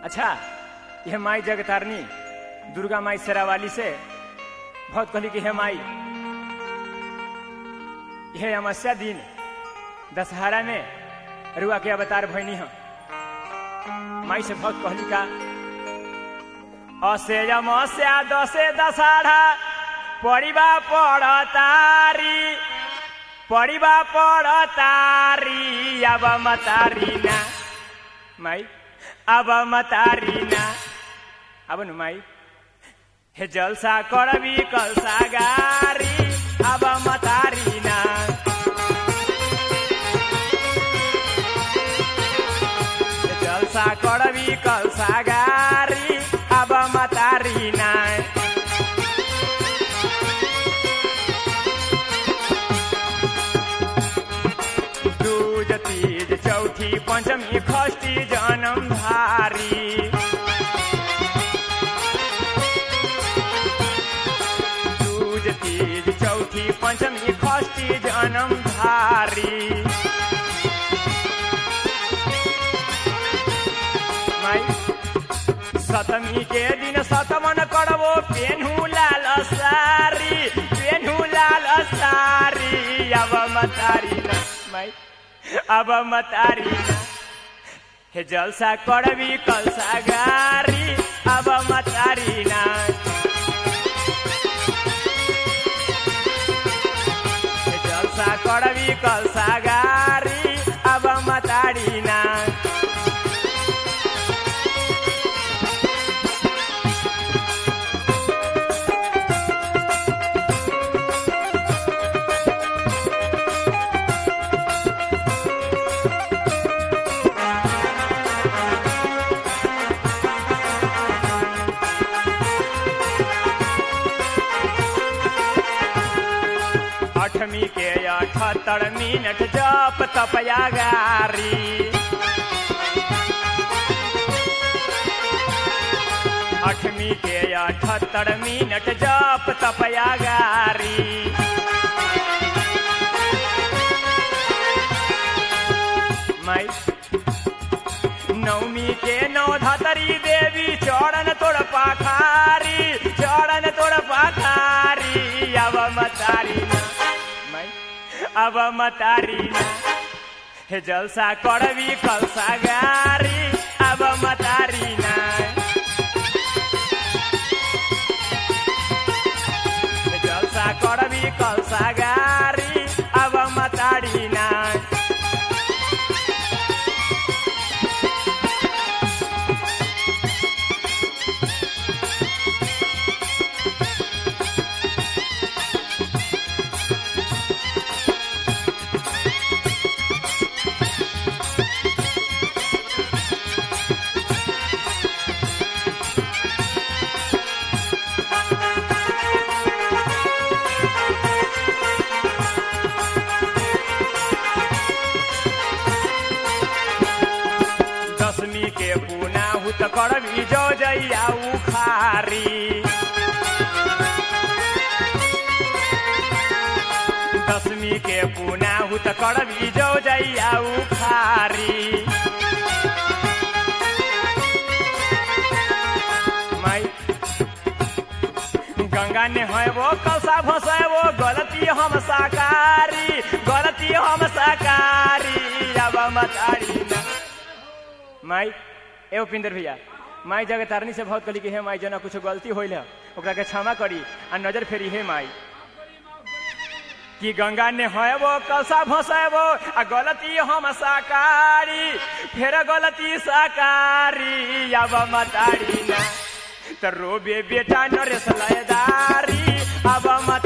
अच्छा यह माई जगतारनी दुर्गा माई शेरावाली से बहुत कहली कि हे माई यह अमावस्या दिन दशहरा में रुआ के अवतार भैनी हम माई से बहुत कहली का असे अमावस्या दसे दशहरा पड़िबा पड़तारी पड़िबा पड़तारी अब मतारी ना माई अब मतारी ना अब नु माई हे जलसा करबी कलसा गारी अब मतारी ना हे जलसा करबी कलसा गारी अब मतारी ना दूज तीज चौथी पंचमी खष्टी जनम धारी दूज तीज चौथी पंचमी खष्टी जनम धारी माई सतमी के दिन सतमन करबो पेन्हू लाल सारी पेन्हू लाल सारी अब मतारी ना माई अब मतारी ना हे जलसा करबी कलसा गारी अब मतारी ना हे जलसा करबी कलसा गारी अब मतारी ना अठमी के अठहत्तर मिनट जप तपया गारी अठमी के अठहत्तर मिनट जप तपया गारी माई नवमी के नौ धतरी देवी चरण तोड़ पाखारी चरण तोड़ पाखारी अब मतारी ना माई अब मतारी ना हे जलसा करबी कलसा गारी अब मतारी ना हे जलसा करबी कलसा गारी अब मतारी ना दसमी के पुना हुत करबी जो जैया उखारी दसमी के पुना हुत करबी जो जैया उखारी माई गंगा ने है वो कलसा भसे वो गलती हम साकारी गलती हम साकारी अब मतारी ना माई ए उपिंदर भैया माई जगह तारनी से बहुत कहली कि हे माई जना कुछ गलती होइल है ओकरा के क्षमा करी आ नजर फेरी हे माई कि गंगा ने है वो कलसा भसेबो आ गलती हम साकारी फेर गलती साकारी अब मतारी ना तो रोबे बेटा नरेश लयदारी अब मत